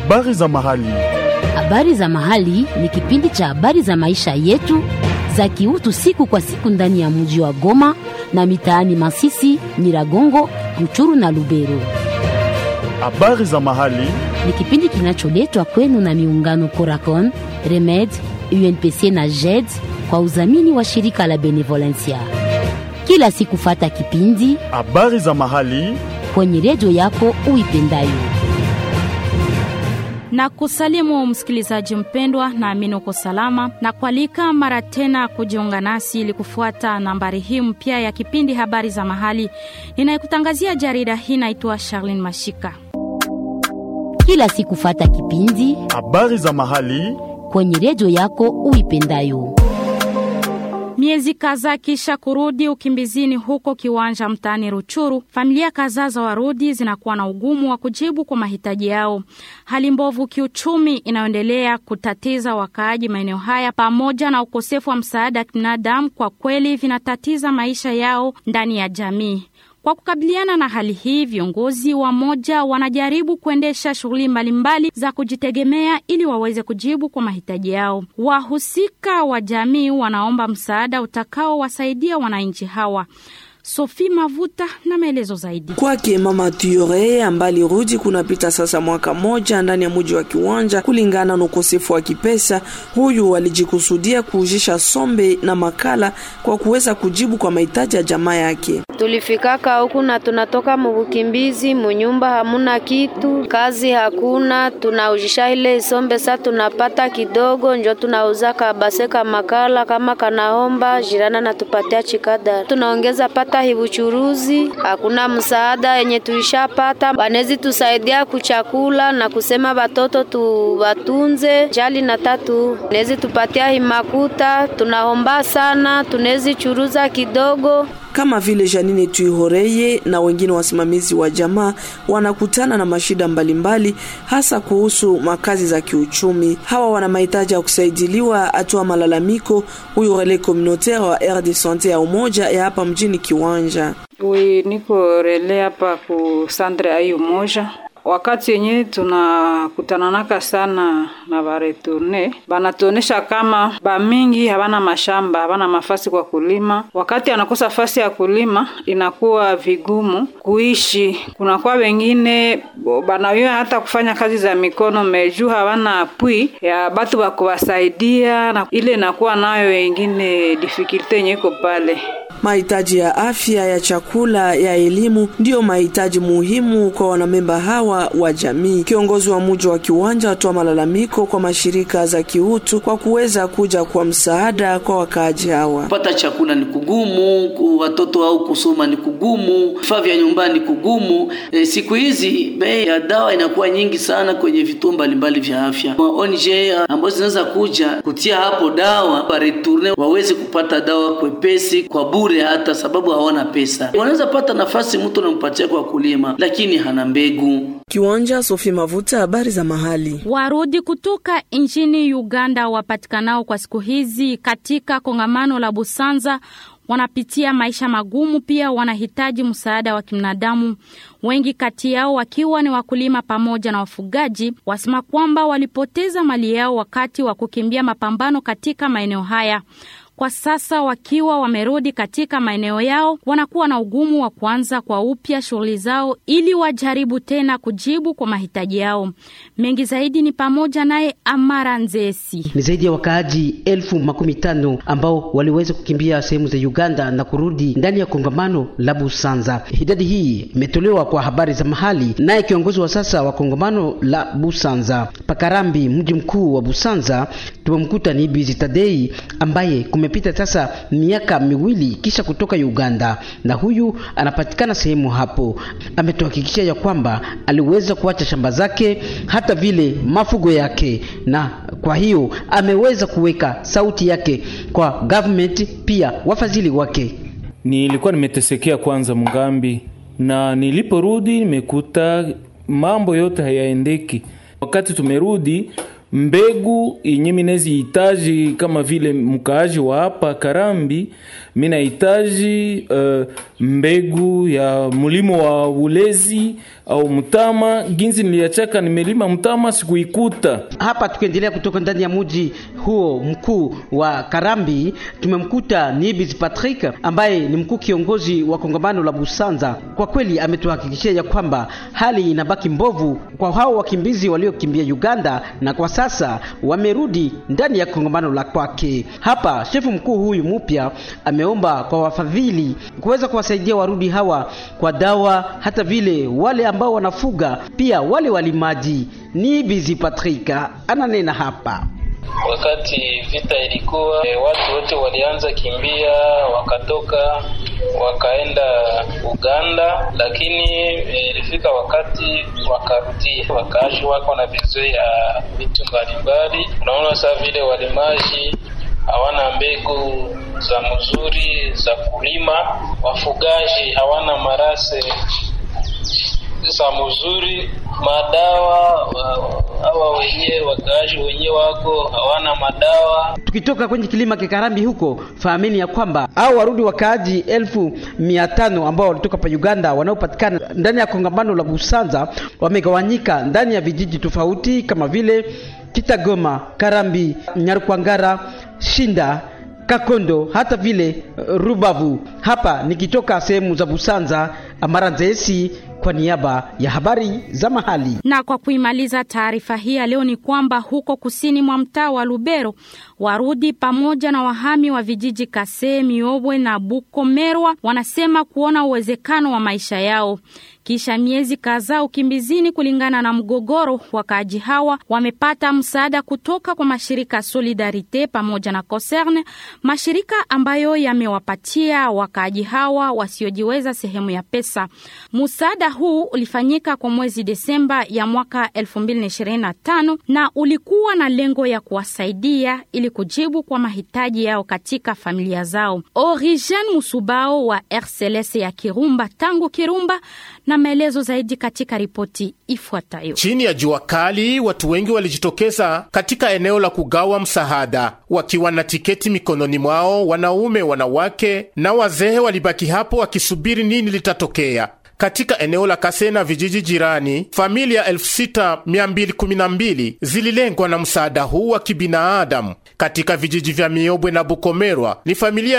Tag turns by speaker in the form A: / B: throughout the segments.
A: Habari za mahali.
B: Habari za mahali ni kipindi cha habari za maisha yetu za kiutu siku kwa siku ndani ya mji wa Goma na mitaani Masisi, Nyiragongo, Ruchuru na Lubero.
A: Habari za mahali.
B: Ni kipindi kinacholetwa kwenu na miungano Coracon, Remed, UNPC na JED kwa udhamini wa shirika la Benevolencia. Kila siku fata kipindi
A: Habari za mahali.
B: kwenye redio yako uipendayo.
C: na kusalimu msikilizaji mpendwa, naamini uko salama na kualika mara tena kujiunga nasi ili kufuata nambari hii mpya ya kipindi habari za mahali. Ninayekutangazia jarida hii naitwa Charlene Mashika.
B: Kila siku fata kipindi
A: Habari za mahali.
B: kwenye redio yako uipendayo.
C: Miezi kadhaa kisha kurudi ukimbizini huko kiwanja mtaani Ruchuru, familia kadhaa za Warudi zinakuwa na ugumu wa kujibu kwa mahitaji yao. Hali mbovu kiuchumi inayoendelea kutatiza wakaaji maeneo haya, pamoja na ukosefu wa msaada wa kibinadamu, kwa kweli vinatatiza maisha yao ndani ya jamii. Kwa kukabiliana na hali hii, viongozi wa moja wanajaribu kuendesha shughuli mbalimbali za kujitegemea ili waweze kujibu kwa mahitaji yao. Wahusika wa jamii wanaomba msaada utakaowasaidia wananchi hawa. Sophie Mavuta na maelezo zaidi.
D: Kwake mama Tuyore ambaye alirudi kunapita sasa mwaka moja ndani ya mji wa Kiwanja, kulingana na ukosefu wa kipesa, huyu alijikusudia kuujisha sombe na makala kwa kuweza kujibu kwa mahitaji ya jamaa yake.
E: Tulifikaka huku na tunatoka mubukimbizi, munyumba hamuna kitu, kazi hakuna, tunaujisha ile isombe sa tunapata kidogo, njo tunauza kabase ka makala kama kanaomba jirana natupatia chikada, tunaongeza pata hibuchuruzi. Hakuna msaada yenye tulishapata, banezi tusaidia kuchakula na kusema batoto tubatunze jali na tatu nezi tupatia himakuta, tunaomba sana, tunezi churuza kidogo
D: kama vile Janine Tuihoreye na wengine wasimamizi wa jamaa wanakutana na mashida mbalimbali mbali, hasa kuhusu makazi za kiuchumi. Hawa wana mahitaji ya kusaidiliwa, atoa malalamiko huyu relais communautaire wa aire de sante ya umoja ya hapa mjini Kiwanja.
F: Oui, niko rele hapa ku centre ai umoja wakati yenye tunakutananaka sana na bareturne banatuonesha kama bamingi habana mashamba habana mafasi kwa kulima. Wakati anakosa fasi ya kulima, inakuwa vigumu kuishi. Kunakuwa wengine banawia hata kufanya kazi za mikono meju habana apui ya batu bakuwasaidia, na ile inakuwa nayo wengine difikilte yenye iko pale
D: Mahitaji ya afya, ya chakula, ya elimu ndiyo mahitaji muhimu kwa wanamemba hawa wa jamii. Kiongozi wa muji wa Kiwanja atoa malalamiko kwa mashirika za kiutu kwa kuweza kuja kwa msaada kwa wakaaji hawa.
G: Kupata chakula ni kugumu, watoto au kusoma ni kugumu, vifaa vya nyumbani ni kugumu. E, siku hizi bei ya dawa inakuwa nyingi sana kwenye vituo mbalimbali vya afya. ONG ambazo zinaweza kuja kutia hapo dawa wareturne waweze kupata dawa kwepesi kwa bure hata sababu hawana pesa. Wanaweza pata nafasi mtu anampatia kwa kulima, lakini hana mbegu.
D: Kiwanja, Sophie Mavuta, habari za mahali.
C: Warudi kutoka nchini Uganda wapatikanao kwa siku hizi katika kongamano la Busanza wanapitia maisha magumu, pia wanahitaji msaada wa kibinadamu. Wengi kati yao wakiwa ni wakulima pamoja na wafugaji, wasema kwamba walipoteza mali yao wakati wa kukimbia mapambano katika maeneo haya. Kwa sasa wakiwa wamerudi katika maeneo yao, wanakuwa na ugumu wa kuanza kwa upya shughuli zao ili wajaribu tena kujibu kwa mahitaji yao. Mengi zaidi ni pamoja naye Amara Nzesi.
H: Ni zaidi ya wakaaji elfu makumi tano ambao waliweza kukimbia sehemu za Uganda na kurudi ndani ya kongamano la Busanza. Idadi hii imetolewa kwa habari za mahali, naye kiongozi wa sasa wa kongamano la Busanza Pakarambi, mji mkuu wa Busanza, tumemkuta ni Bizi Tadei ambaye kumepita sasa miaka miwili kisha kutoka Uganda, na huyu anapatikana sehemu hapo. Ametuhakikishia ya kwamba aliweza kuacha shamba zake hata vile mafugo yake, na kwa hiyo ameweza kuweka sauti yake kwa government, pia wafadhili wake.
I: Nilikuwa nimetesekea kwanza Mungambi, na niliporudi nimekuta mambo yote hayaendeki. Wakati tumerudi mbegu yenye minezi hitaji kama vile mkaaji wa hapa Karambi mi nahitaji uh, mbegu ya mlimo wa ulezi au mtama. Ginzi niliachaka nimelima mtama, sikuikuta
H: hapa. Tukiendelea kutoka ndani ya mji huo mkuu wa Karambi, tumemkuta Nibis Patrick ambaye ni mkuu kiongozi wa kongamano la Busanza. Kwa kweli ametuhakikishia ya kwamba hali inabaki mbovu kwa hao wakimbizi waliokimbia Uganda na kwa sasa wamerudi ndani ya kongamano la kwake. Hapa shefu mkuu huyu mpya ameomba kwa wafadhili kuweza kuwasaidia warudi hawa kwa dawa, hata vile wale ambao wanafuga pia wale walimaji. Ni Bizi Patrika ananena hapa.
J: Wakati vita ilikuwa e, watu wote walianza kimbia, wakatoka wakaenda Uganda, lakini ilifika e, wakati wakarudia, wakaaji wako na vizui ya vitu mbalimbali. Unaona saa vile walimaji hawana mbegu za mzuri za kulima, wafugaji hawana marase za mzuri, madawa hawa wenyewe wakaaji wenyewe wako hawana madawa.
H: Tukitoka kwenye kilima Kikarambi huko, fahamini ya kwamba au warudi wakaaji elfu mia tano ambao walitoka pa Uganda wanaopatikana ndani ya kongamano la Busanza wamegawanyika ndani ya vijiji tofauti kama vile Kitagoma, Karambi, Nyarukwangara, Shinda Kakondo hata vile Rubavu. Hapa nikitoka sehemu za Busanza, Amaranzesi kwa niaba ya habari za mahali.
C: Na kwa kuimaliza taarifa hii ya leo ni kwamba huko kusini mwa mtaa wa Lubero, Warudi pamoja na wahami wa vijiji Kase, Miobwe na Bukomerwa wanasema kuona uwezekano wa maisha yao kisha miezi kadhaa ukimbizini. Kulingana na mgogoro, wakaaji hawa wamepata msaada kutoka kwa mashirika Solidarite pamoja na Concerne, mashirika ambayo yamewapatia wakaaji hawa wasiojiweza sehemu ya pesa. Msaada huu ulifanyika kwa mwezi Desemba ya mwaka 2025 na ulikuwa na lengo ya kuwasaidia ili kujibu kwa mahitaji yao katika familia zao. Origen Musubao wa RCLS ya Kirumba tangu Kirumba na maelezo zaidi katika ripoti ifuatayo.
K: Chini ya jua kali, watu wengi walijitokeza katika eneo la kugawa msaada wakiwa na tiketi mikononi mwao. Wanaume, wanawake na wazee walibaki hapo wakisubiri nini litatokea. Katika eneo la Kase na vijiji jirani, familia 6212 zililengwa na msaada huu wa kibinadamu. Katika vijiji vya Miobwe na Bukomerwa ni familia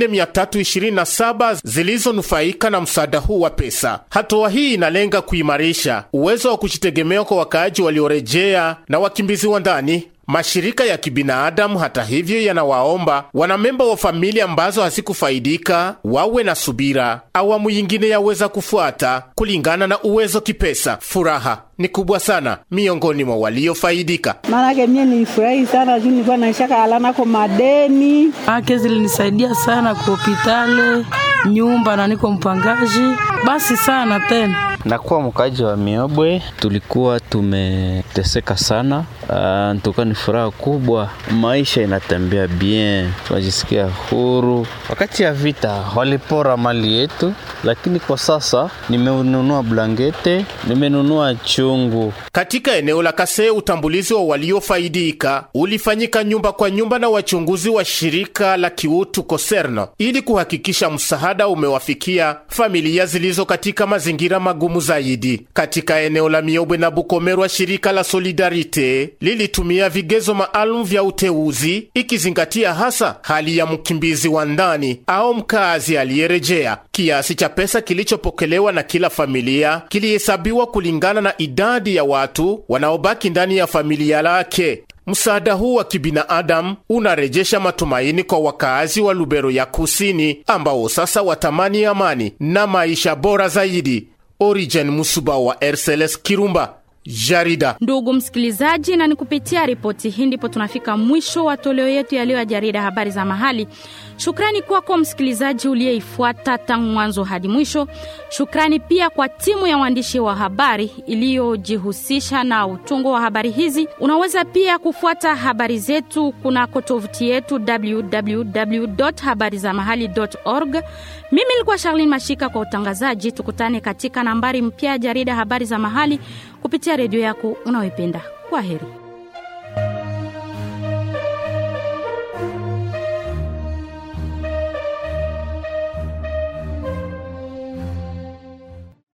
K: 4327 zilizonufaika na msaada huu wa pesa. Hatua hii inalenga kuimarisha uwezo wa kujitegemea kwa wakaaji waliorejea na wakimbizi wa ndani. Mashirika ya kibinadamu hata hivyo, yanawaomba wanamemba wa familia ambazo hazikufaidika wawe na subira. Awamu yingine yaweza kufuata kulingana na uwezo kipesa. Furaha ni kubwa sana miongoni mwa waliofaidika.
L: Maanake mie nilifurahi sana juu nilikuwa naishaka alanako madeni
M: ake zilinisaidia sana ku hopitale nyumba na niko mpangaji basi sana tena
N: nakuwa mkaji wa Miobwe, tulikuwa tumeteseka sana. Uh, ntuka ni furaha kubwa, maisha inatembea bien, tunajisikia huru. Wakati ya vita walipora mali yetu, lakini kwa sasa nimenunua blankete, nimenunua chungu.
K: Katika eneo la Kase, utambulizi wa waliofaidika ulifanyika nyumba kwa nyumba na wachunguzi wa shirika la kiutu Koserno ili kuhakikisha msaada umewafikia familia zilizo katika mazingira magumu zaidi. Katika eneo la Miobwe na Bukomerwa, shirika la Solidarite lilitumia vigezo maalum vya uteuzi ikizingatia hasa hali ya mkimbizi wa ndani au mkazi aliyerejea. Kiasi cha pesa kilichopokelewa na kila familia kilihesabiwa kulingana na idadi ya watu wanaobaki ndani ya familia lake. Msaada huu wa kibinadamu unarejesha matumaini kwa wakaazi wa Lubero ya Kusini ambao sasa watamani amani na maisha bora zaidi. Origen Musuba wa RCLS Kirumba. Jarida.
C: Ndugu msikilizaji, na ni kupitia ripoti hii ndipo tunafika mwisho wa toleo yetu ya leo ya jarida habari za mahali. Shukrani kwako msikilizaji uliyeifuata tangu mwanzo hadi mwisho. Shukrani pia kwa timu ya waandishi wa habari iliyojihusisha na utungo wa habari hizi. Unaweza pia kufuata habari zetu kunako tovuti yetu www.habarizamahali.org. Mimi nilikuwa Charlene Mashika kwa utangazaji. Tukutane katika nambari mpya ya jarida habari za mahali kupitia redio yako unayoipenda. Kwa heri.